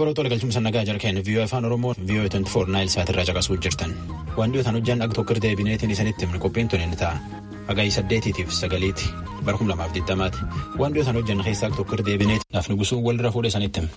Babaloo tola galchumsa nagaa jala kennu viiyoo afaan Oromoo viiyoo 24 naayil saatirraa caqasuu jirtan. Waan dhiyootaan hojjan akka tokko deebineetiin isinitti himne qophiin tun inni ta'a. Hagayi saddeetiitiif sagaliiti bara kuma lamaaf digdamaati. Waan dhiyootaan hojjan keessaa akka tokko deebineeti naaf nugusuu walirra fuudhe isinitti himne.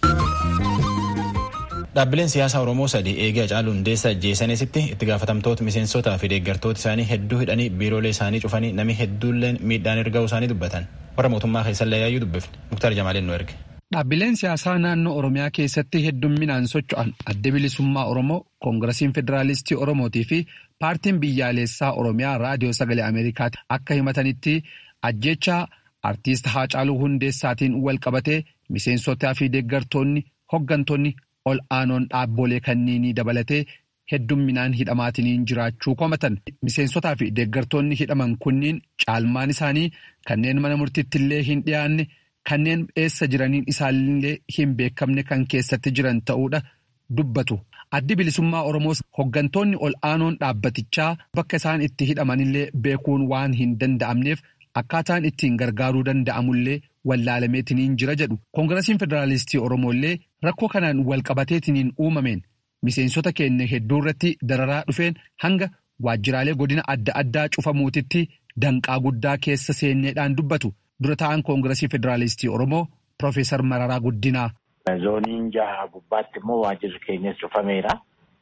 Dhaabbileen siyaasaa Oromoo sadii eegee Hacaaluu Hundeessaa ajjeesanitti itti gaafatamtoota miseensotaa fi deeggartoota isaanii hedduu hidhanii biiroolee isaanii cufanii namni hedduulleen miidhaan erga isaanii dubbatan. Warra mootummaa keessallee yaayyuu dubbifne. Muktaar Jamaaleen nu erge. Dhaabbileen siyaasaa naannoo Oromiyaa keessatti heddumminaan socho'an adda bilisummaa Oromoo, Koongirasiin Federaalistii Oromootii fi paartiin biyyaalessaa Oromiyaa Raadiyoo Sagalee Ameerikaatti akka himatanitti ajjeechaa artiist Haacaaluu Hundeessaatiin wal qabatee miseensotaa fi deeggartoonni hoggantoonni ol aanoon dhaabbolee kanniinii dabalatee heddumminaan hidhamaatiniin jiraachuu komatan. Miseensotaa fi deeggartoonni hidhaman kunniin caalmaan isaanii kanneen mana murtiitti illee hin dhiyaanne. Kanneen eessa jiraniin isaallee hin beekamne kan keessatti jiran ta'uudha dubbatu. Addi bilisummaa Oromoos hoggantoonni ol aanoon dhaabbatichaa bakka isaan itti hidhamanillee beekuun waan hin danda'amneef akkaataan ittiin gargaaruu danda'amullee wallaalameetiniin jira jedhu. Koongirasiin Federaalistii Oromoollee rakkoo kanaan wal qabateetiniin uumameen miseensota keenya hedduu irratti dararaa dhufeen hanga waajjiraalee godina adda addaa cufamuutitti danqaa guddaa keessa seenneedhaan dubbatu. Dura ta'an Koongirasii Federaalistii Oromoo Profeesar Mararaa Guddinaa. Zooniin jaha gubbaatti immoo waajjirri keenyas cufameera.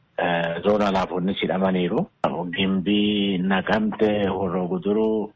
Zoona alaafonnis hidhamaniiru. Gimbii, Naqamte, Horroo Guduruu,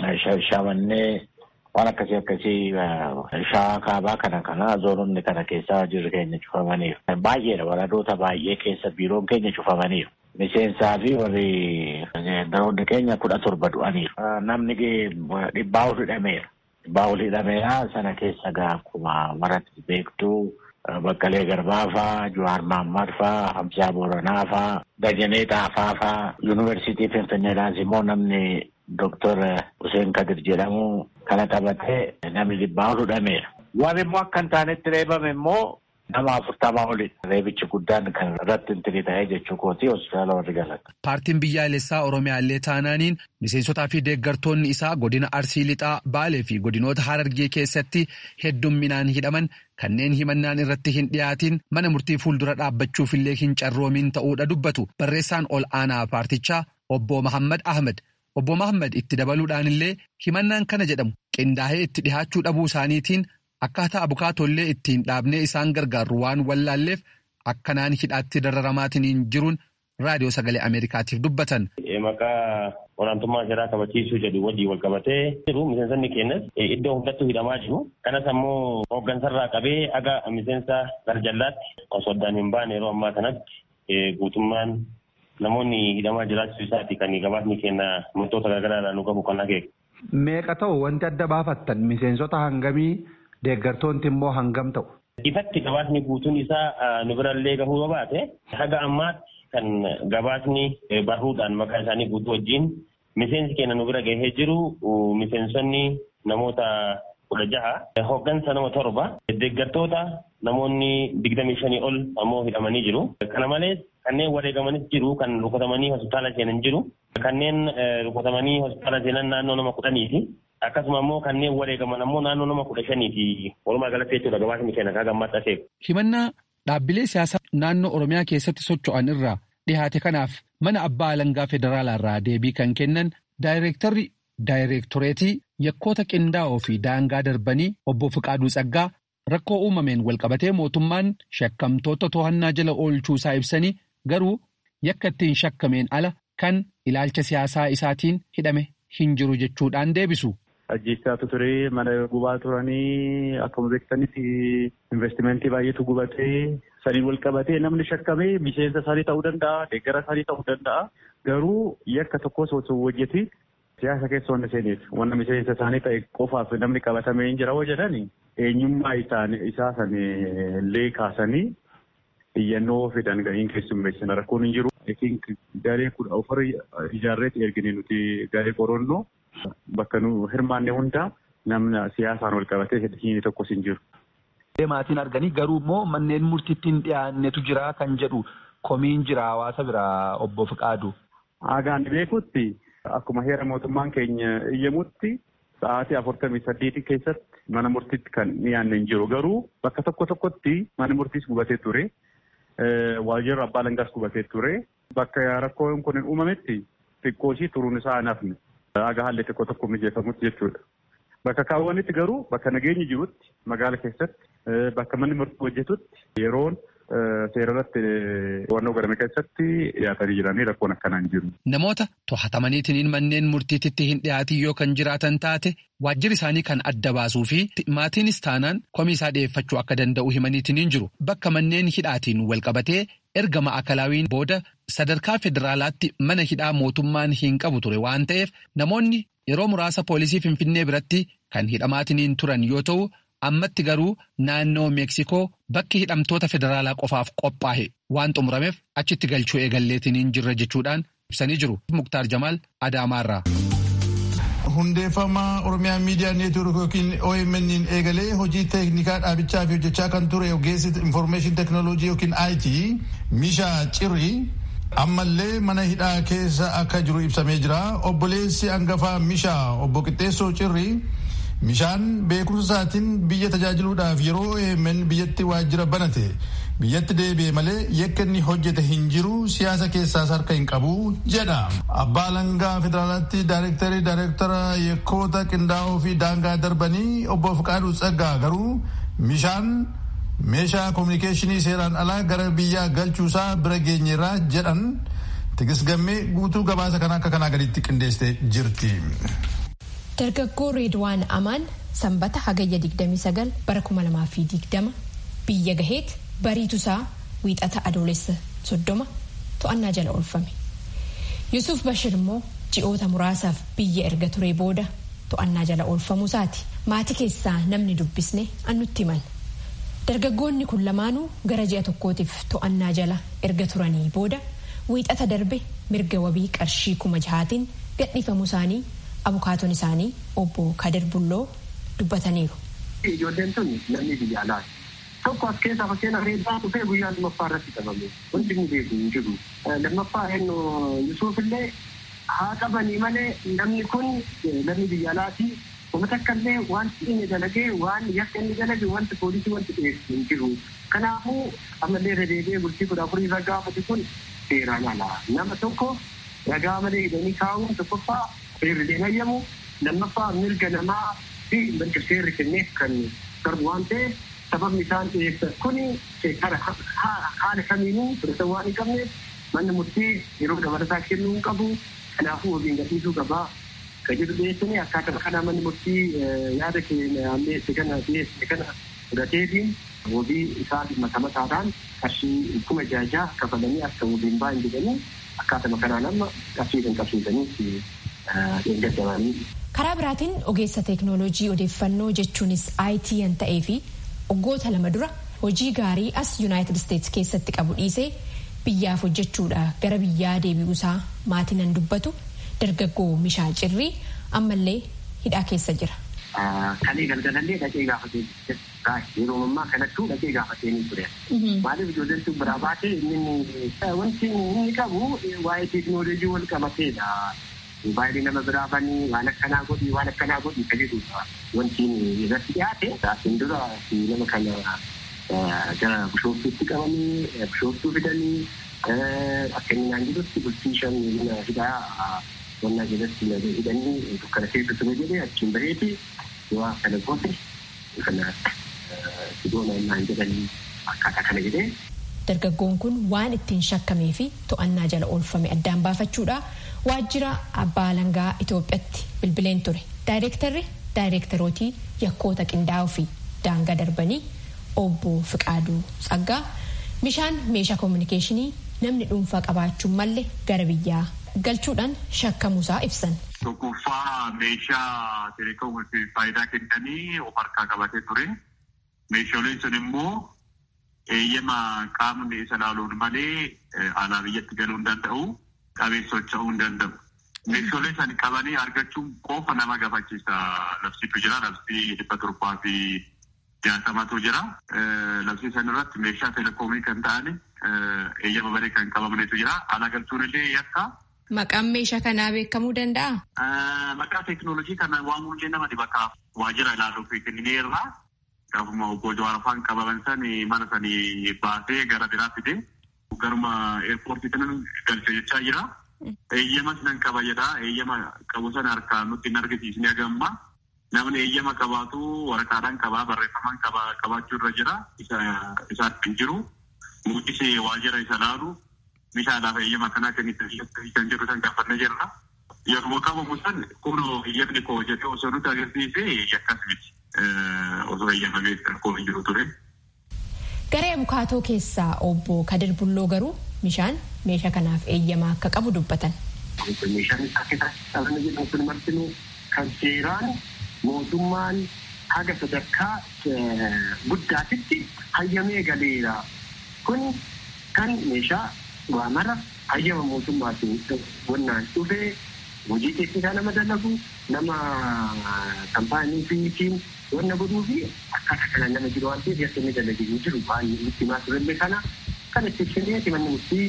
Shamannee waan akkasii akkasii shawaa kaabaa kana kana zoononni kana keessa waajjirri keenya cufamaniiru. Baay'eedha waradoota baay'ee keessa biiroon keenya cufamaniiru. Miseensaa fi warri daroonni keenya kudha torba du'aniiru. Namni dhibbaa ol hidhameera. Dhibbaa ol hidhameera sana keessa gaa akkuma maratti beektuu Baqqalee Garbaa faa, Jawaar Mahammad faa, Hamsaa Booranaa faa, Dajanee Xaafaa faa, Yuunivarsiitii Finfinneedhaas immoo namni Dooktor Hussein Kadir jedhamu kana qabatee namni dhibbaa ol hidhameera. Warri immoo akka hin taanetti reebame immoo nama afurtamaa oli reebichi guddaan kan irratti hin ta'ee jechuu kooti hospitaala warri galata. Paartiin biyyaalessaa Oromiyaallee taanaaniin miseensotaa fi deeggartoonni isaa godina Arsii Lixaa Baalee fi godinoota Harargee keessatti heddumminaan hidhaman kanneen himannaan irratti hin dhiyaatiin mana murtii fuuldura dhaabbachuufillee hin carroomiin ta'uudha dubbatu barreessaan ol aanaa paartichaa obbo Mahammad Ahmed. Obbo Mahammad itti dabaluudhaanillee himannaan kana jedhamu qindaa'ee itti dhihaachuu dhabuu isaaniitiin akkaataa abukaatollee ittiin dhaabnee isaan gargaarru waan wallaalleef akkanaan hidhaatti dararamaatiniin jiruun raadiyoo sagalee Ameerikaatiif dubbatan. Maqaa olaantummaa seeraa kabachiisuu jedhu wajjin wal qabatee jiru miseensonni keenyas iddoo hundattuu hidhamaa jiru. Kanas ammoo hooggansarraa qabee aga miseensa garjallaatti osoo addaan hin baane yeroo ammaa kanatti guutummaan namoonni hidhamaa jiraachuu isaati kan gabaasni keenya murtoota garaagaraadhaan nu qabu kan akeeku. Meeqa ta'u wanti adda baafattan miseensota hangamii deeggartoonni immoo hangam ta'u? Ifatti gabaasni guutuun isaa nu birallee gahuu yoo baate haga ammaatti kan gabaasni barruudhaan maqaa isaanii guutuu wajjin miseensi keenya nu bira gahee jiru miseensonni namoota kudha jaha hooggansa nama torba deeggartoota namoonni digdamii shanii ol ammoo hidhamanii jiru. Kana malees kanneen wareegamanis jiru kan rukutamanii hospitaala seenan jiru. Kanneen rukutamanii hospitaala seenan naannoo nama kudhaniiti. Akkasuma immoo kanneen wareegaman ammoo naannoo nama kudha shaniiti. Walumaa galatti jechuudha gabaasni keenya kaa gammatta seeku. Himannaa dhaabbilee siyaasaa naannoo Oromiyaa keessatti socho'an irraa dhihaate kanaaf mana abbaa alangaa federaalaa irraa deebii kan kennan daayireektarri daayireektoreetii yakkoota qindaa'oo fi daangaa darbanii obbo Fiqaaduu Tsaggaa rakkoo uumameen walqabatee mootummaan shakkamtoota to'annaa jala oolchuusaa ibsanii garuu yakka ittiin shakkameen ala kan ilaalcha siyaasaa isaatiin hidhame hin jiru jechuudhaan deebisu. Ajjeechaatu ture mana gubaa turanii akkuma beektanitti investimentii baay'eetu gubatee saniin wal qabatee namni shakkamee miseensa isaanii ta'uu danda'a deeggara isaanii ta'uu danda'a garuu yakka tokkos osoo hojjeti siyaasa keessa wanna seeneef wanna miseensa isaanii ta'e qofaaf namni qabatamee hin jira hoo jedhani eenyummaa isaa san illee kaasanii iyyannoo fidan gahiin keessummeessan rakkoon hin jiru. I think garee kudha ofirra ijaarreetti ergine nuti garee qorannoo bakka nu hirmaanne hunda namna siyaasaan wal qabatee hin tokkos hin jiru. Maatiin arganii garuu immoo manneen murtiitti hin dhiyaannetu jira kan jedhu komiin jira hawaasa biraa obbo Fiqaadu. Hagaan beekutti akkuma heera mootummaan keenya iyyamutti sa'aatii afurtamii saddeetii keessatti mana murtiitti kan dhiyaanne hin jiru. Garuu bakka tokko tokkotti mana murtiis gubatee ture. Waajjirri abbaa alangaas gubatee ture. Bakka rakkoon kun hin uumametti xiqqoo ishii turuun isaa hin hafne. Aga haalli xiqqoo tokko mijeeffamutti jechuudha. Bakka kaawwanitti garuu bakka nageenyi jirutti magaala keessatti bakka manni murtii hojjetutti yeroon seerarratti to'annoo godhame keessatti dhiyaatanii jiranii rakkoon akkanaan jiru. Namoota to'atamaniitiin manneen murtiititti hin dhiyaatin yoo kan jiraatan taate waajjirri isaanii kan adda baasuu fi maatiinis taanaan komii isaa dhiyeeffachuu akka danda'u himaniitiin jiru. Bakka manneen hidhaatiin walqabatee erga ma'akalaawiin booda sadarkaa federaalaatti mana hidhaa mootummaan hin qabu ture waan ta'eef namoonni yeroo muraasa poolisii Finfinnee biratti kan hidhamaatiin turan yoo ta'u. ammatti garuu naannoo meeksikoo bakki hidhamtoota federaalaa qofaaf qophaa'e waan xumurameef achitti galchuu eegalleetiin jirra jechuudhaan ibsanii jiru. Muktaar Jamaal Adaamaarraa. Hundeeffama Oromiyaa Miidiyaa Neetwoork yookiin OMN eegalee hojii teeknikaa dhaabichaa fi hojjechaa kan ture ogeessi Information Technology yookiin IT Mishaa Cirri ammallee mana hidhaa keessa akka jiru ibsamee jira. Obboleessi hangafaa Mishaa obbo Qixxeessoo Cirri. Mishaan beekumsa isaatiin biyya tajaajiluudhaaf yeroo OMN biyyatti waajjira banate biyyatti deebi'e malee yakka inni hojjete hin jiru siyaasa keessaas harka hin qabu jedha. Abbaa Alangaa Federaalaatti Daayirektarii Daayirektara yakkoota qindaa'oo fi daangaa darbanii obbo Fiqaaduu Tsaggaa garuu Mishaan meeshaa koominikeeshinii seeraan alaa gara biyyaa galchuusaa bira geenyeerraa jedhan tigisgammee guutuu gabaasa kana akka kanaa gaditti qindeessitee jirti. Dargaggoo Reedwaan Amaan sanbata hagayya 29 bara 2020 biyya gaheet bariitusaa wiixata adoolessa 30 to'annaa jala oolfame. Yusuf Bashir immoo ji'oota muraasaaf biyya erga turee booda to'annaa jala oolfamuusaati. Maatii keessaa namni dubbisne annutti himan. Dargaggoonni kun lamaanuu gara ji'a tokkootiif to'annaa jala erga turanii booda wiixata darbe mirga wabii qarshii kuma jahaatiin gadhiifamuu isaanii abukaatoon isaanii obbo Kadir Bulloo dubbataniiru. Ijoolleen tun namni biyya alaati. Tokko as keessaa fakkeenyaaf reebbaa dhufee guyyaa lammaffaa irratti qabame. Wanti inni beeku hin jiru. Lammaffaa eenyu Yusuuf illee haa qabanii malee namni kun namni biyya alaati. Uummata akkallee wanti inni dalagee waan yakka inni dalage wanti poolisii wanti dhiyeessu hin jiru. Kanaafuu ammallee irra deebi'ee bultii kudha afurii irra gaafate kun seeraan alaa. Nama tokko ragaa malee hidhanii kaa'uun tokkoffaa seerri deemayyamu lammaffaa mirga namaa fi mirga seerri kenneef kan darbu waan ta'eef sababni isaan dhiyeessan kun haala kamiinuu fudhatan waan hin qabneef manni murtii yeroo dabalataa kennuu hin qabu kanaafuu wabiin gadhiisuu qabaa kan jedhu dhiyeessanii akkaataa kana manni murtii yaada keenya ammeesse kana dhiyeesse kana fudhateetiin wabii isaa mata mataadhaan qarshii kuma jaajaa kafalanii akka wabiin baay'in jedhanii akkaatuma kanaan amma qarshii kan qabsiisanii karaa biraatiin ogeessa teeknooloojii odeeffannoo jechuunis IT kan ta'ee fi waggoota lama dura hojii gaarii as yuunaayitid isteetsi keessatti qabu dhiisee biyyaaf hojjechuudha gara biyyaa deebi'uusaa maatiin nan dubbatu dargaggoo mishaa cirrii ammallee hidhaa keessa jira. Kalee galgalallee dhaqee gaafatee yeroo ammaa kanattuu dhaqee gaafatee ni ture. Maaliif ijoolleen sun biraa baatee inni wanti inni qabu waa'ee teeknooloojii wal qabateedha. Baay'ee nama biraa banii waan akkanaa godhi waan akkanaa godhi kan jedhudha. Wanti irratti dhiyaate asiin dura nama kana gara bishooftuutti qabanii bishooftuu fidanii akka inni naan jedhutti bultii shan mana hidhaa wannaa jalatti hidhanii dukkana keessa ture jedhee achiin baheeti yoo kana goote kana sidoona naan jedhanii akkaataa kana jedhee. Dargaggoon kun waan ittiin shakkamee fi to'annaa jala oolfame addaan baafachuudha. waajjira abbaa alangaa Itoophiyaatti bilbileen ture. Daayirektarri daayirektarootii yakkoota qindaa'oo fi daangaa darbanii obbo Fiqaaduu Tsaggaa mishaan meeshaa koominikeeshinii namni dhuunfaa qabaachuun malle gara biyyaa galchuudhaan shakkamuusaa ibsan. Tokkoffaa meeshaa teleekoomiif faayidaa kennanii of harkaa qabatee ture. Meeshaaleen sun immoo eeyyama qaamni isa laaluun malee alaa biyyatti galuu hin danda'u. qabee socho'uu hin danda'u. Meeshaalee san qabanii argachuun qofa nama gaafachiisa. Labsiitu jira. Labsii dhibba torbaa fi jaatamatu jira. Labsii san irratti meeshaa telekoomii kan ta'an eeyyama baree kan qabamnetu jira. Ala galchuun illee yakka Maqaan meeshaa kanaa beekamuu danda'a? Maqaa teekinooloojii kana waamuun nama bakka waajjira ilaaluuf kennineerra. Gaafuma obbo Jawaar afaan qabaman san mana sanii baasee gara biraa fide garuma eerpoortii kanan galche jechaa jira. Eeyyama sinan qaba jedha. Eeyyama qabu sana harkaan nutti hin argisiisne agamma. Namni eeyyama qabaatu waraqaadhaan qabaa barreeffamaan qabaachuu irra jira. Isaatti hin jiru. Mootis waajjira isa laalu meeshaadhaaf eeyyama kanaa kan jedhu san gaafannee jirra. Yeroo qabamu san kun eeyyamni koo jedhee osoo nuti agarsiise yakkas miti. Osoo eeyyamamee koo hin jiru ture. Garee abukaatoo keessaa obbo Kadir Bulloo garuu meeshaan meeshaa kanaaf eeyyama akka qabu dubbatan. Meeshaan isaa keessatti dhalli jedhamu kun martinuu kan seeraan mootummaan haga sadarkaa guddaatitti hayyamee galeera. Kun kan meeshaa waamara hayyama mootummaatiin wannaan dhufee hojii teeknikaa nama dalagu nama kaampaanii fiitiin wanna godhuu fi akkaataa kana nama jiru waan ta'eef yakka inni dalagee hin jiru waan nutti himaa turellee kana kan itti ibsinee manni murtii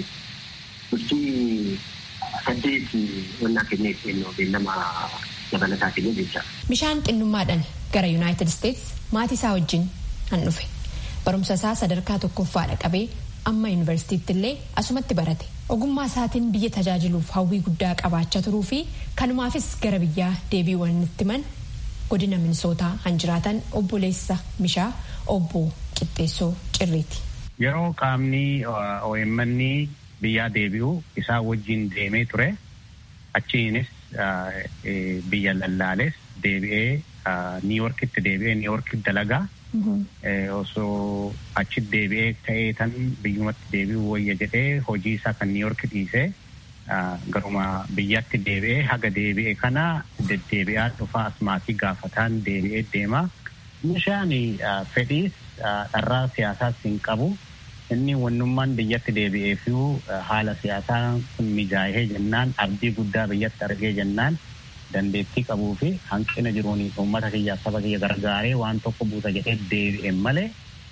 murtii saddeet wannaa kennee kennuu beellama dabalataa kennee jecha. Bishaan xinnummaadhaan gara Yuunaayitid Isteets maatii isaa wajjin han dhufe. Barumsa isaa sadarkaa tokkoffaadha qabee amma yuunivarsiitiitti illee asumatti barate. Ogummaa isaatiin biyya tajaajiluuf hawwii guddaa qabaachaa turuu fi kanumaafis gara biyyaa deebiiwwan itti man godina minisootaa han jiraatan obboleessa mishaa obbo Qixxeessoo Cirriiti. Yeroo qaamni OMN biyyaa deebi'u isaa wajjin deemee ture achiinis biyya lallaales deebi'ee niiworkitti deebi'ee niiworkitti dalagaa osoo achitti deebi'ee ta'ee tan biyyumatti deebi'uu wayya jedhee hojii isaa kan niiworki dhiisee garuma biyyatti deebi'ee haga deebi'e kana deddeebi'aa dhufa asmaatii gaafataan deebi'ee deema. Meeshaan fedhiis dharraa siyaasaas hin qabu. Inni wannummaan biyyatti deebi'ee fi haala siyaasaa kun mijaa'ee jennaan abdii guddaa biyyatti argee jennaan dandeettii qabuu fi hanqina jiruun uummata kiyyaaf saba kiyya gargaaree waan tokko buusa jedhee deebi'e malee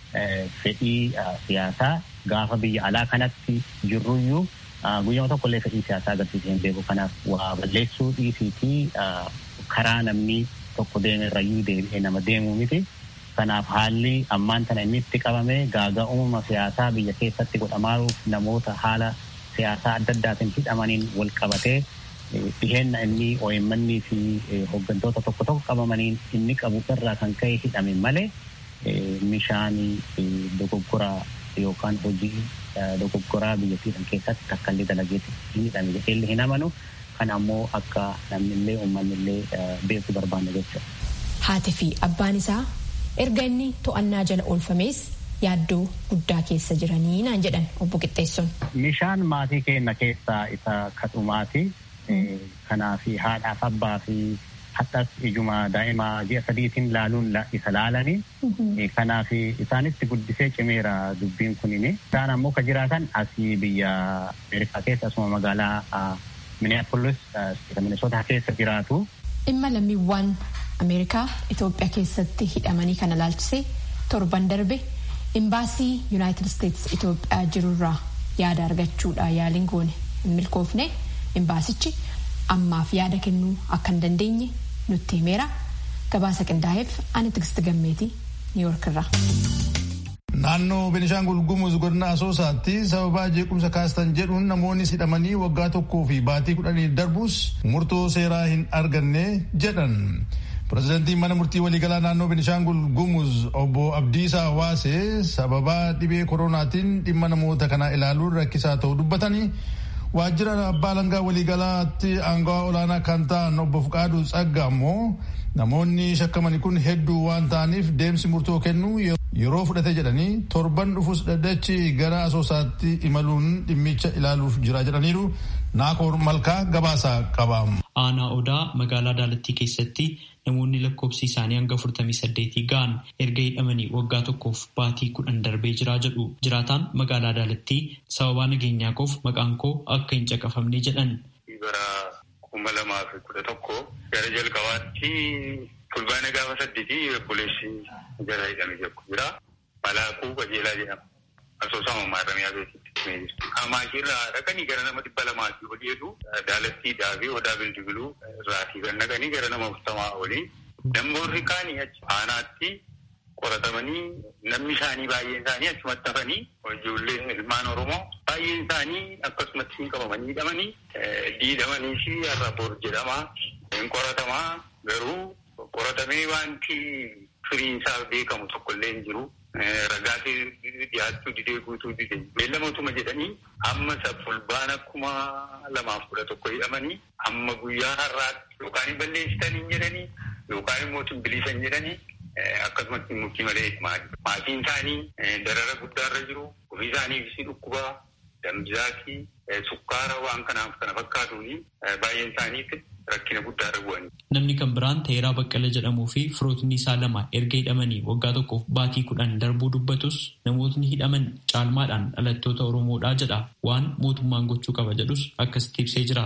fedhii siyaasaa gaafa biyya alaa kanatti jirruyyuu guyyama tokkollee fedhii siyaasaa agarsiisee hin beeku kanaaf waa balleessuu dhiisii fi karaa namni tokko deeme irrayyuu deebi'ee nama deemuu miti. Kanaaf haalli ammaan tana inni itti qabame gaagaa uumama siyaasaa biyya keessatti godhamaaruuf namoota haala siyaasaa adda addaatiin hidhamaniin wal qabatee dhiheenna inni OMN fi hooggantoota tokko tokko qabamaniin inni qabu irraa kan ka'e hidhame malee meeshaan dogoggoraa yookaan hojii dogoggoraa biyyattii keessatti takkallee dalageetti hin hidhame jedhee hin amanu kan ammoo akka namnillee uummanillee beeku barbaanne jechuudha. Haati fi abbaan isaa erga inni to'annaa jala oolfamees yaaddoo guddaa keessa jiranii naan jedhan obbo Qixxeessoon. Meeshaan maatii keenya keessaa isa kadhumaati. Kanaaf haadhaaf abbaa fi haxas ijuma daa'ima ji'a sadiitiin laaluun isa laalanii. Kanaaf isaanitti guddisee cimeera dubbiin kunini. Isaan ammoo ka jiraatan asii biyya Ameerikaa keessa asuma magaalaa Minneapolis Minnesota keessa jiraatu. Dhimma lammiiwwan Ameerikaa Itoophiyaa keessatti hidhamanii kana laalchisee torban darbe imbaasii Yuunaayitid Isteets Itoophiyaa jirurraa yaada argachuudha yaaliin goone hin milkoofne imbaasichi ammaaf yaada kennuu akka hin dandeenye nutti himeera gabaasa qindaa'eef ani Tigist Gammeetii Niiyork irraa. Naannoo Benishaangul Gumuz godina Asoosaatti sababaa jeequmsa kaastan jedhuun namoonni hidhamanii waggaa tokkoo fi baatii kudhanii darbus murtoo seeraa hin arganne jedhan. Pireezidantiin mana murtii waliigalaa naannoo Benishaangul Gumuz obbo Abdiisaa Waasee sababaa dhibee koronaatiin dhimma namoota kanaa ilaaluun rakkisaa ta'uu dubbatanii waajjira abbaa alangaa waliigalaatti aangawaa olaanaa kan ta'an obbo Fuqaaduu Tsagga ammoo namoonni shakkamani kun hedduu waan ta'aniif deemsi murtoo kennuu yeroo fudhate jedhanii torban dhufus dhaddachi gara asoosaatti imaluun dhimmicha ilaaluuf jira jedhaniiru naakoor malkaa gabaasaa qaba. Aanaa Odaa magaalaa Daalattii keessatti namoonni lakkoofsi isaanii hanga afurtamii saddeetii ga'an erga hidhamanii waggaa tokkoof baatii kudhan darbee jiraa jedhu jiraataan magaalaa Daalattii sababaa nageenyaa koof maqaan koo akka hin caqafamne jedhan. Bara kuma lamaa fi kudha tokko gara jalqabaatti fulbaana gaafa saddeetii obboleessi jala hidhamee jiru jira. Malaakuu qajeelaa jedhama. asoosama maarramiyaa beeksitti. Kamaashiirraa dhaqanii gara nama dhibba lamaatii olii jedhu daalattiidhaa fi odaa bildibiluu irraatii kan dhaqanii gara nama afurtamaa olii. Damboorri kaanii achi aanaatti qoratamanii namni isaanii baay'een isaanii achumatti hafanii ijoolleen ilmaan Oromoo baay'een isaanii akkasumatti hin qabamanii hidhamanii diidhamanii fi har'a bor jedhamaa hin qoratamaa garuu qoratamee wanti firiin isaa beekamu tokkollee hin jiru. Ragaatee dhiyaachuu didee guutuu didee beellamootuma jedhanii amma fulbaana kuma lamaaf kudha tokko hidhamanii amma guyyaa har'aatti yookaan hin balleessitanii jedhanii yookaan immoo bilisan jedhanii akkasumatti murtii malee maatiin isaanii darara guddaarra jiru ofii isaaniifis dhukkubaa damjaatii sukkaara waan kanaaf kana fakkaatuuni baay'een isaaniitti rakkina guddaarra bu'anii. Namni kan biraan Teeraa Baqqala jedhamuu fi firootni isaa lama erga hidhamanii waggaa tokkoof baatii kudhan darbuu dubbatus namootni hidhaman caalmaadhaan dhalattoota Oromoodhaa jedha. Waan mootummaan gochuu qaba jedhus akkasitti ibsee jira.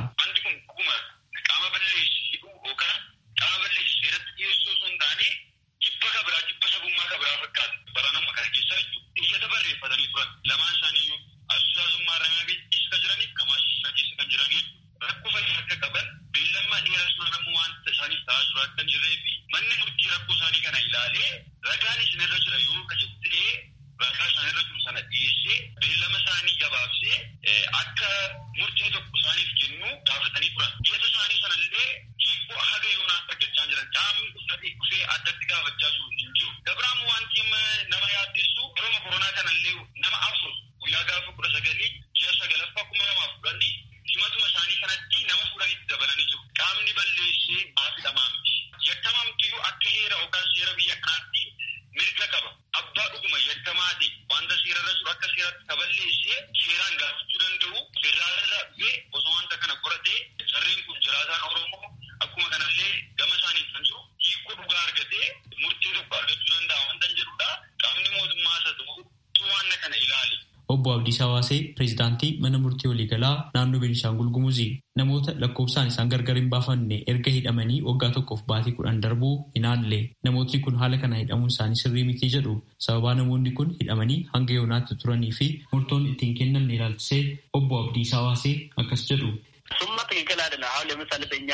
Lamaan isaanii assoosummaa ramyaa beeksisa kan jiraniif kamaashisa keessa kan jiraniif rakkoo fayyaa akka qaban beellammaa dheeraa sooramu wanta isaaniif ta'aa jiru akka hin jirree fi manni murtii rakkoo isaanii kana ilaalee ragaan isinirra jira yoo kajettee ragaa isaanirra jiru sana dhiyeessee beellama isaanii gabaabsee akka murtii tokko isaaniif kennu gaafatanii turan. Dhiyeessa isaanii sanallee hiikoo haga yoonaa argachaa jiran qaamni uffatee dhufee addatti gaafachaa jiru hin jiru. Dabiraan wanti nama yaaddeessu yeroo koronaa kanallee nama afur guyyaa gaafa kudha sagalii ji'a sagalaffaa kuma lamaaf kudhanii himatuma isaanii kanatti nama fudhanitti dabalanii jiru. Qaamni balleessee baafidhamaa miti. Yakkamaa mitiyyuu akka heera yookaan seera biyya kanaatti mirga qaba. Abbaa dhuguma yakkamaa ta'e wanta seerarra jiru akka seeratti kaballeessee seeraan gaafachuu danda'u federaalirraa dhufee osoo wanta kana qoratee sarreen kun jiraataan Oromoo akkuma kanallee gama isaaniif kan jiru hiikoo dhugaa argatee murtii tokko argachuu danda'a wanta jedhudha. Qaamni mootummaa isa ta'u waan kana ilaali. Obbo Abdiis Hawaasee pireezidaantii mana murtii waliigalaa naannoo Beenishaangul Gumuzii namoota lakkoofsaan isaan gargar hin baafanne erga hidhamanii waggaa tokkoof baatii kudhan darbuu hinaallee namootni kun haala kana hidhamuun isaanii sirrii miti jedhu sababaa namoonni kun hidhamanii hanga yoonaatti turanii fi murtoon ittiin kennan ilaalchisee obbo Abdiis Hawaasee akkas jedhu. እሱማ ትክክል አይደለም። አሁን ለምሳሌ በእኛ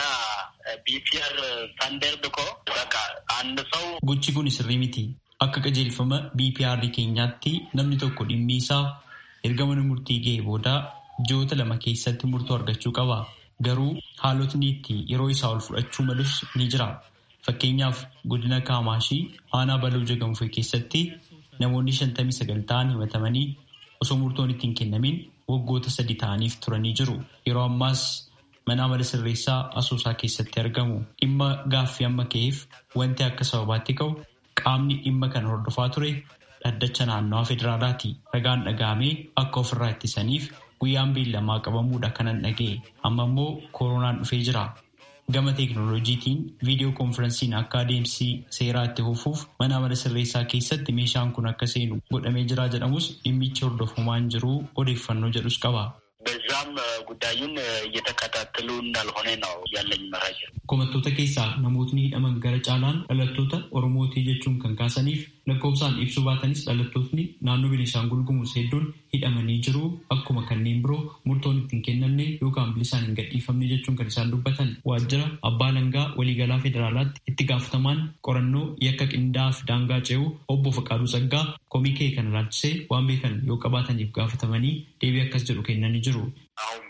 ቢፒአር ስታንዳርድ እኮ በቃ አንድ ሰው Gochi kun sirrii miti. Akka qajeelfama BPR keenyaatti namni tokko dhimmi isaa erga mana murtii ga'e booda ji'oota lama keessatti murtoo argachuu qaba. Garuu haalotni itti yeroo isaa ol fudhachuu malus ni jira. Fakkeenyaaf godina Kaamaashii aanaa baluu jagamfee keessatti namoonni shantamii sagal ta'an himatamanii osoo murtoon ittiin kennamin waggoota sadi ta'aniif turanii jiru. Yeroo ammaas mana amala sirreessaa asoosaa keessatti argamu. Dhimma gaaffii amma ka'eef wanti akka sababaatti ka'u qaamni dhimma kana hordofaa ture dhaddacha naannawaa federaalaati. Ragaan dhagahamee akka ofirraa ittisaniif guyyaan beellamaa qabamuudha kanan dhaga'e. Amma immoo koronaan dhufee jira. Gama teekinooloojiitiin viidiyoo koonfiransiin akka adeemsi seeraa itti fufuuf mana amala sirreessaa keessatti meeshaan kun akka seenu godhamee jira jedhamus dhimmichi hordofamaan jiru odeeffannoo jedhus qaba. በዛም ጉዳዩን እየተከታተሉ እንዳልሆነ ነው ያለኝ መረጃ። Komattoota keessaa namootni hidhaman gara caalaan dhalattoota Oromootii jechuun kan kaasaniif lakkoofsaan ibsuu baatanis dhalattootni naannoo Beenishaangul Gumuz hedduun hidhamanii jiru. Akkuma kanneen biroo murtoon ittiin kennamne yookaan bilisaan hin gadhiifamne jechuun kan isaan dubbatan waajjira abbaa langaa waliigalaa federaalaatti itti gaafatamaan qorannoo yakka qindaa'aa fi daangaa ce'uu obbo Faqaaduu Saggaa komii kee kana ilaalchisee waan beekan yoo qabaataniif gaafatamanii deebii akkas jedhu kennanii jiru. አሁን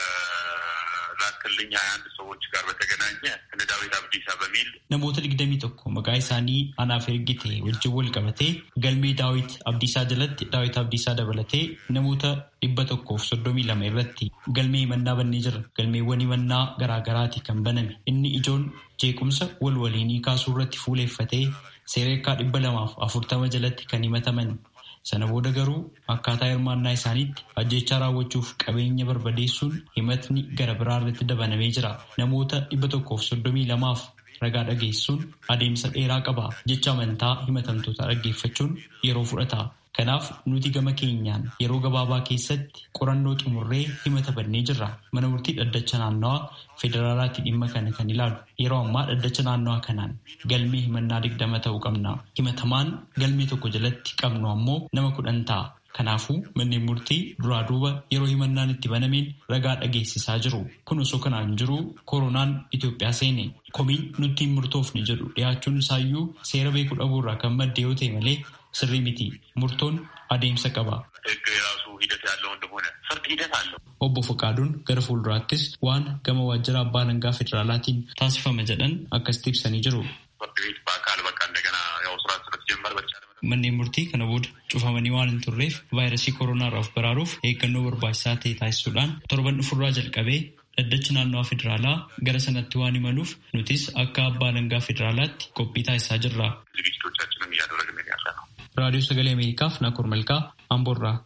በላክልኝ ሀያ አንድ ሰዎች ጋር በተገናኘ እነ ዳዊት አብዲሳ በሚል Namoota digdamii tokko maqaa isaanii anaaf ergite wajjin wal qabatee galmee daawit abdiisaa jalatti daawit abdiisaa dabalatee namoota dhibba tokkoof soddomii lama irratti galmee himannaa bannee jira. Galmeewwan himannaa garaagaraati kan baname. Inni ijoon jeequmsa wal waliinii kaasuu irratti fuuleeffatee seereekaa dhibba lamaaf afurtama jalatti kan himataman. Sana booda garuu akkaataa hirmaannaa isaaniitti ajjechaa raawwachuuf qabeenya barbadeessuun himatni gara biraa irratti dabalamee jira. Namoota dhibba tokkoof soddomii lamaaf ragaa dhageessuun adeemsa dheeraa qaba. Jecha amantaa himatamtoota dhaggeeffachuun yeroo fudhata. Kanaaf nuti gama keenyaan yeroo gabaabaa keessatti qorannoo xumurree himata bannee jirra. Mana murtii dhaddacha naannawaa federaalaatti dhimma kana kan ilaalu. Yeroo ammaa dhaddacha naannawaa kanaan galmee himannaa digdama ta'uu qabna. Himatamaan galmee tokko jalatti qabnu ammoo nama kudhan ta'a. Kanaafuu manneen murtii duraa duuba yeroo himannaan itti banameen ragaa dhageessisaa jiru. Kun osoo kanaan jiru koronaan Itoophiyaa seene. Komiin nutti hin murtoofne jedhu dhiyaachuun isaayyuu seera beekuu dhabuurraa kan madde yoo ta'e malee sirrii miti. Murtoon adeemsa qaba. Obbo Fakaaduun gara fuulduraattis waan gama waajjira abbaa alangaa federaalaatiin taasifama jedhan akkasitti ibsanii jiru. Manneen murtii kana booda cufamanii waan hin turreef vaayirasii koronaarraa baraaruuf eeggannoo barbaachisaa ta'e taasisuudhaan torban dhufurraa jalqabee dhaddachi naannoo federaalaa gara sanatti waan imaluuf nutis akka abbaa alangaa federaalaatti qophii taasisaa jirra. Raadiyoo Sagalee Ameerikaaf Naakoor Malkaa Amboorraa.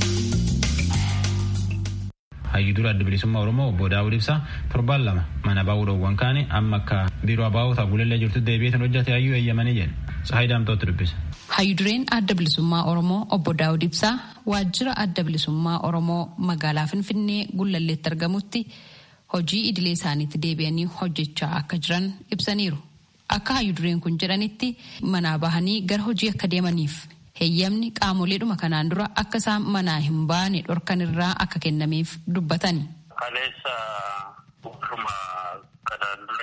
Hayyuu dura adda bilisummaa Oromoo obbo Daawud Ibsaa torbaan lama mana baa'uudhaawwan kaane amma akka biiroo abaa'oota gulellee jirtu deebi'eetan hojjate hayyuu eeyyamanii jedhe. Sahayi Daamtootti dubbisa. Hayyudureen adda bilisummaa Oromoo obbo Daawud Ibsaa waajjira adda bilisummaa Oromoo magaalaa Finfinnee Gullalleetti argamutti hojii idilee isaaniitti deebi'anii hojjechaa akka jiran ibsaniiru. Akka hayyudureen kun jedhanitti manaa bahanii gara hojii akka deemaniif heeyyamni qaamoleedhuma kanaan dura akka isaan manaa hin baane dhorkan irraa akka kennameef dubbatani. Kaleessa warruma kanaan dura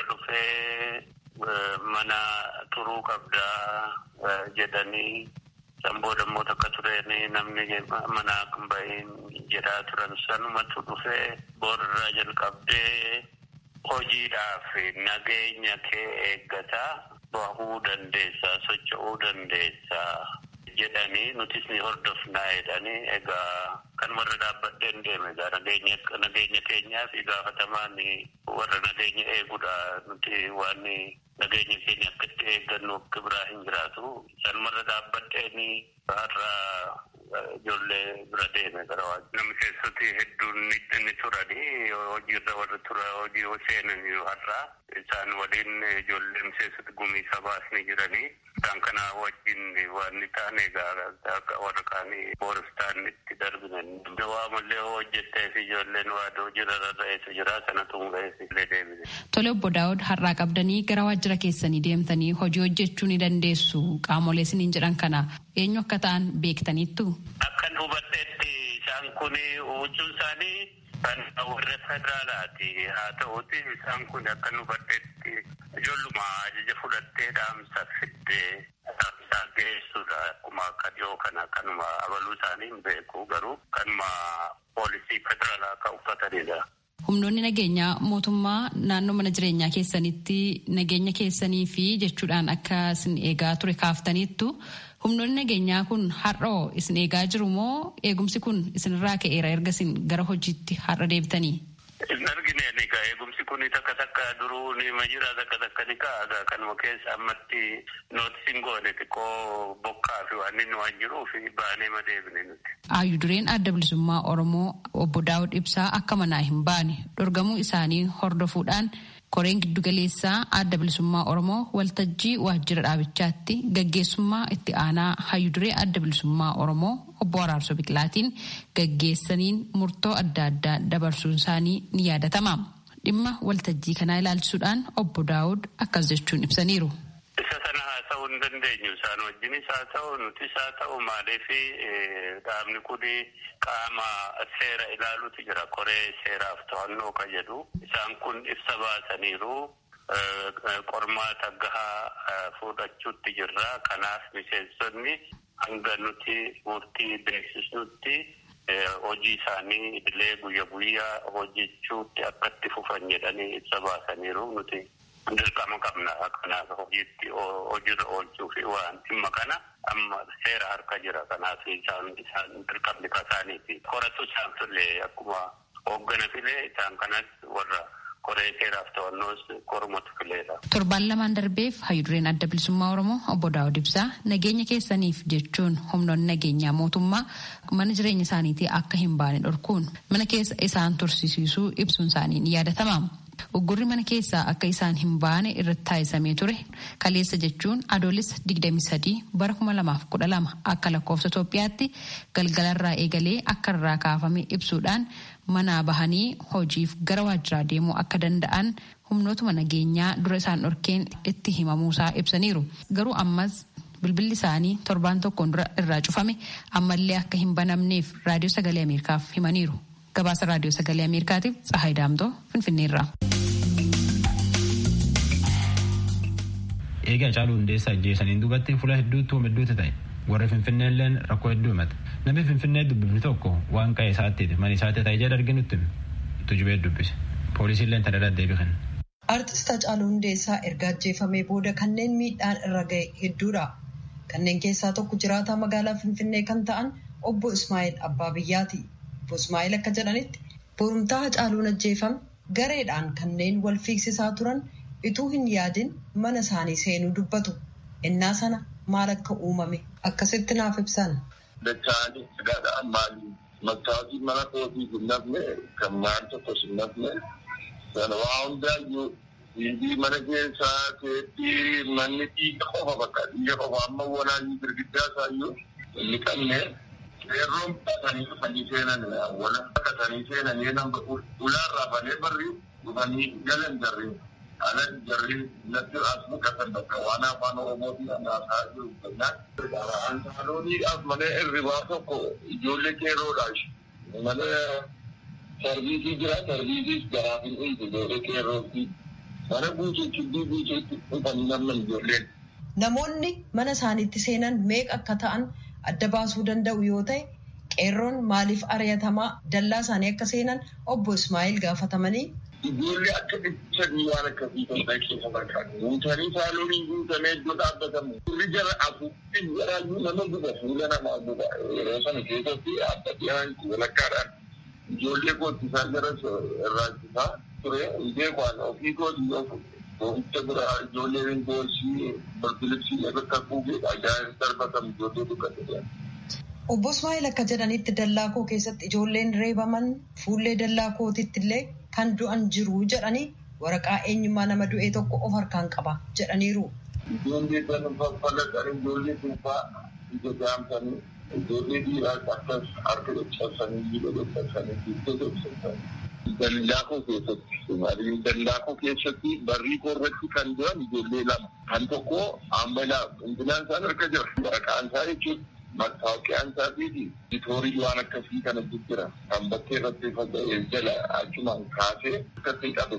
dhufee mana turuu qabdaa jedhanii samboo dammoo takka tureen namni mana kan bahin jedhaa turan sanumatu dhufee boorarraa jalqabdee hojiidhaaf nageenya kee eeggataa bahuu dandeessaa socho'uu dandeessaa jedhanii nutis ni hordofnaa jedhanii egaa kanumarra dhaabbadheen deeme egaa nageenya nageenya keenyaaf gaafatamaan warra nageenya eeguudha nuti waan nageenya keenya akkatti eeggannu akka biraa hin jiraatu sanumarra dhaabbadheen har'a ijoollee bira deeme gara waajjira. Namni keessatti hedduun ni turani hojiirra warra tura hojii seenan har'a isaan waliin ijoollee miseensota gumii sabaas ni jiranii. Isaan kana wajjin waan ni taane egaa warra kaanii booristaan itti darbinan. Waamallee hojjettee fi ijoolleen waan hojiirra rarra'eetu jira sanatu mul'eessi illee deebine. Tole obbo Daawud har'aa qabdanii gara waajjira keessanii deemtanii hojii hojjechuu ni dandeessu qaamolee isiniin jedhan kana eenyu akka ta'an beektaniittu. Akkan hubadheetti isaan kun huccuun isaanii kan warra federaalaati haa ta'uti isaan kun akkan hubadheetti ijoolluma ajaja fudhattee dhaamsa fiddee dhaamsa geessuudha akkuma akka dhiyoo kana kanuma abaluu isaanii hin beeku garuu kanuma poolisii federaalaa akka uffatanidha. Humnoonni nageenyaa mootummaa naannoo mana jireenyaa keessanitti nageenya keessanii fi jechuudhaan akka isin eegaa ture kaaftaniittu humnoonni nageenyaa kun har'oo isin eegaa jiru moo eegumsi kun isinirraa ka'eera erga isin gara hojiitti har'a deebitanii? Hin argine ni ka eegumsi kun takka takka duruu ni majira takka takka ni ka'aga kanuma keessa ammatti nootisiin goone xiqqoo bokkaa fi waan inni waan jiruuf baanee ma deebine nuti. Aayyuu dureen adda bilisummaa Oromoo obbo Daawud Ibsaa akka manaa hin baane dorgamuu isaanii hordofuudhaan koreen giddugaleessaa adda bilisummaa Oromoo waltajjii waajjira dhaabichaatti gaggeessummaa itti aanaa hayyuduree adda bilisummaa Oromoo obbo Araarsoo Biqilaatiin gaggeessaniin murtoo adda addaa dabarsuun isaanii ni yaadatama. Dhimma waltajjii kanaa ilaalchisuudhaan obbo Daawud akkas jechuun ibsaniiru. Isa sana haasa'uu hin dandeenyu. Isaan wajjinis haa ta'u nutis haa ta'u maaliif dhaabni kun qaama seera ilaaluutu jira. Koree seeraaf to'annoo kan jedhu. Isaan kun ibsa baasaniiru. Qormaata gahaa fudhachuutti jirra. Kanaaf miseensonni hanga nuti murtii beeksisnutti hojii isaanii idilee guyya guyyaa hojjechuutti akkatti fufan jedhanii ibsa baasaniiru nuti. dirqama qabna kanaaf hojiitti hojiirra oolchuu fi waan dhimma kana amma seera harka jira kanaaf isaan isaan dirqamni kasaaniiti koratu isaan filee akkuma hooggana filee isaan kanas warra koree seeraaf to'annoos korumatu fileedha. Torbaan lamaan darbeef hayyudureen adda bilisummaa Oromoo obbo Daawud Ibsaa nageenya keessaniif jechuun humnoonni nageenyaa mootummaa mana jireenya isaaniitii akka hin baane dhorkuun mana keessa isaan tursiisuu ibsuun isaanii ni yaadatama. Uggurri mana keessaa akka isaan hin baane irratti taasisamee ture kaleessa jechuun adoolessa 23 bara 2012 akka lakkoofsa Itoophiyaatti galgalarraa eegalee akka irraa kaafame ibsuudhaan manaa bahanii hojiif gara waajjiraa deemuu akka danda'an humnootuma nageenyaa dura isaan dhorkeen itti himamuusaa ibsaniiru. Garuu ammas bilbilli isaanii torbaan tokkoon dura irraa cufame ammallee akka hin banamneef raadiyoo sagalee ameerikaaf himaniiru gabaasa raadiyoo sagalee ameerikaatiif tsahaay daamtoo finfinneerraa. eega caaluu hundeessaa ajjeesaniin duubatti fuula hedduutti hedduutu ta'e warri finfinneelleen rakkoo hedduu himata namni finfinnee dubbifni tokko waan qa'ee isaatti mana isaatti ta'e jedha arginutti tujubee dubbise poolisiilleen tadadhaa deebisan. Artist Hacaaluu Hundeessaa erga ajjeefamee booda kanneen miidhaan irra ga'e hedduudha. Kanneen keessaa tokko jiraataa magaalaa Finfinnee kan ta'an obbo Ismaa'eel Abbaa Biyyaati. Obbo Ismaa'eel akka jedhanitti borumtaa Hacaaluun ajjeefame gareedhaan kanneen wal fiigsisaa turan ituu hin yaadin mana isaanii seenuu dubbatu. Innaa sana maal akka uumame akkasitti naaf ibsan. Dacha'anii sagaadhaan maali? Maktaabii mana kootii hin nafne kan maan tokkos hin nafne sana waa hundaayyuu dhiibii mana keessaa teeppii manni dhiiga qofa bakka dhiiga qofa amma walaayii girgiddaa isaayyuu inni qabne yerroon baatanii dhufanii seenan wala baatanii seenanii nama ulaarraa banee barri dhufanii galan jarri ala jarri natti as muqatan bakka waan afaan oromootiin anaasaa jiru kennaan antaalooniidhaaf mana irribaa tokko ijoollee qeeroodha mana sarviisii jira sarviisiis garaaf hin dhiisu ijoollee qeerrootti mana guutuu kibbii guutuutti dhufanii namni ijoolleen. Namoonni mana isaaniitti seenan meeqa akka ta'an adda baasuu danda'u yoo ta'e qeerroon maaliif ari'atamaa dallaa isaanii akka seenan obbo Ismaa'eel gaafatamanii. Ijoollee akka dhibsanii waan akkasii ta'e keessa barbaadu. Guutanii saaloonii guutamee iddoo dhaabbatamu. Turri jara afuuffin jaraayyuu nama guba fuula namaa guba. Yeroo sana keessatti adda dhiyaan walakkaadhaan ijoollee koottisaa jara irraachisaa ture. Beekwaan ofii kootii Boo'icha bira ijoolleen boorsii barbilibsii bakka kuugee ajaa'ib darbatamu ijoollee dukkate. Obbo Ismaa'eel akka jedhanitti dallaa koo keessatti ijoolleen reebaman fuullee dallaa kootitti illee kan du'an jiru jedhanii waraqaa eenyummaa nama du'ee tokko of harkaan qaba jedhaniiru. Ijoollee kan faffalaqan ijoollee duubaa ija jaamsanii ijoollee dhiiraas akkas harka caccabsanii jiba caccabsanii gidduu caccabsanii. Dallaakoo keessatti dallaakoo keessatti barrii koorratti kan jiran ijoollee lama kan tokko ammalaa hundinaan isaan harka jira waraqaan isaa jechuun mattaawaqiyaan isaatii fi bitoorii waan akkasii kana jira kan bakkee irratti faca'ee jala achumaan kaasee akkatti qabe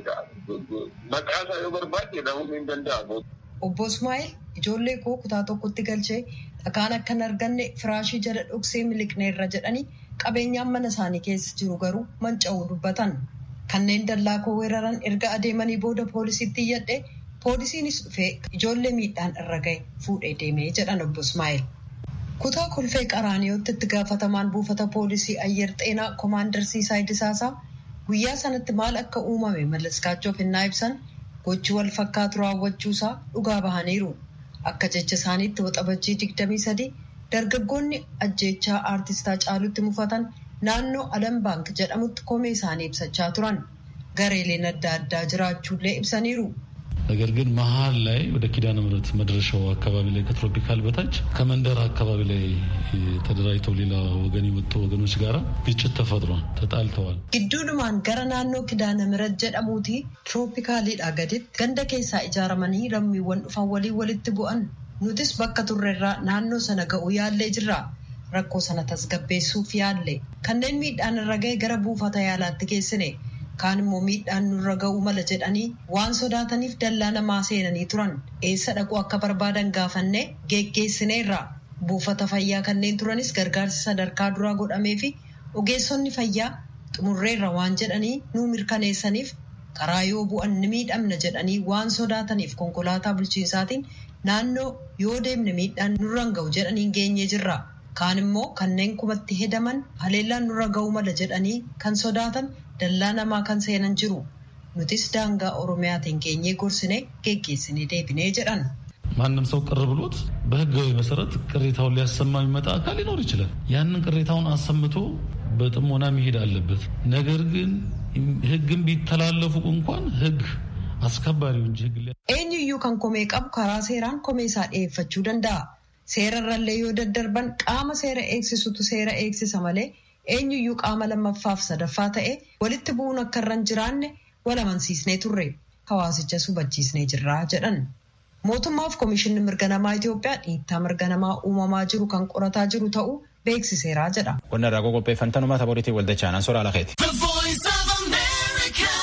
maqaa isaa yoo barbaade dhahuun hin danda'amu. Obbo Ismaa'eel ijoollee koo kutaa tokkotti galchee dhakaan akka hin arganne firaashii jala dhoksee miliqneerra jedhanii qabeenyaan mana isaanii keessa jiru garuu manca'uu dubbatan. Kanneen dallaa koo weeraran erga adeemanii booda poolisiitti iyyadhe poolisiinis dhufee ijoollee miidhaan irra ga'e fuudhee deemee jedhan obbo Ismaa'eel. Kutaa kolfee qaraaniyootti itti gaafatamaan buufata poolisii ayyer xeenaa koomaandar Siisaay Disaasaa guyyaa sanatti maal akka uumame mallaskaachuuf hinnaa ibsan gochi wal fakkaatu raawwachuusaa dhugaa bahaniiru. Akka jecha isaaniitti waxabajjii digdamii sadii dargaggoonni ajjeechaa aartistaa caalutti mufatan naannoo alam baank jedhamutti komee isaanii ibsachaa turan gareeleen adda addaa jiraachuullee ibsaniiru. ነገር ግን መሀል ላይ ወደ ኪዳነ ምሕረት መድረሻው አካባቢ ላይ ከትሮፒካል በታች ከመንደር አካባቢ ላይ ተደራጅተው ሌላ ወገን የመጡ ወገኖች ጋር ግጭት ተፈጥሯል። ተጣልተዋል። gidduudhumaan gara naannoo kidaana mirat jedhamuuti tirooppikaaliidha gaditti ganda keessaa ijaaramanii lammiiwwan dhufan walii walitti bu'an nutis bakka turrerraa naannoo sana ga'uu yaallee jirra rakkoo sana tasgabbeessuuf yaalle kanneen miidhaan irra ga'e gara buufata yaalaatti geessine kaan immoo miidhaan nurra ga'uu mala jedhanii waan sodaataniif dallaa namaa seenanii turan eessa dhaquu akka barbaadan gaafanne geggeessineerra buufata fayyaa kanneen turanis gargaarsi sadarkaa duraa godhamee fi ogeessonni fayyaa xumurreerra waan jedhanii nuu mirkaneessaniif karaa yoo bu'an ni miidhamna jedhanii waan sodaataniif konkolaataa bulchiinsaatiin naannoo yoo deemne miidhaan nurra ga'u jedhanii geenyee jirra. kaan immoo kanneen kumatti hedaman haleellaan nurra ga'uu mala jedhanii kan sodaatan dallaa namaa kan seenan jiru nutis daangaa oromiyaatiin geenyee gorsine geggeessinee deebinee jedhan. ማንም ሰው ቅር ብሎት በህጋዊ መሰረት ቅሬታውን ሊያሰማ የሚመጣ አካል ሊኖር ይችላል። ያንን ቅሬታውን አሰምቶ በጥሞና መሄድ አለበት። ነገር ግን ህግን ቢተላለፉ እንኳን ህግ አስከባሪው እንጂ ህግ eenyuyyuu kan komee qabu karaa seeraan komee isaa dhiyeeffachuu danda'a. seerarrallee yoo daddarban qaama seera eegsisutu seera eegsisa malee eenyuyyuu qaama lammaffaaf sadaffaa ta'e walitti bu'uun akka irra hin jiraanne wal amansiisnee turre hawaasicha hubachiisnee jirraa jedhan. Mootummaaf Komishinni Mirga Namaa Itoophiyaa dhiittaa mirga namaa uumamaa jiru kan qorataa jiru ta'uu beeksiseera jedha. Qonna irraa qopheeffantanuma taphooriitiin waldachaan soraa lakeeti.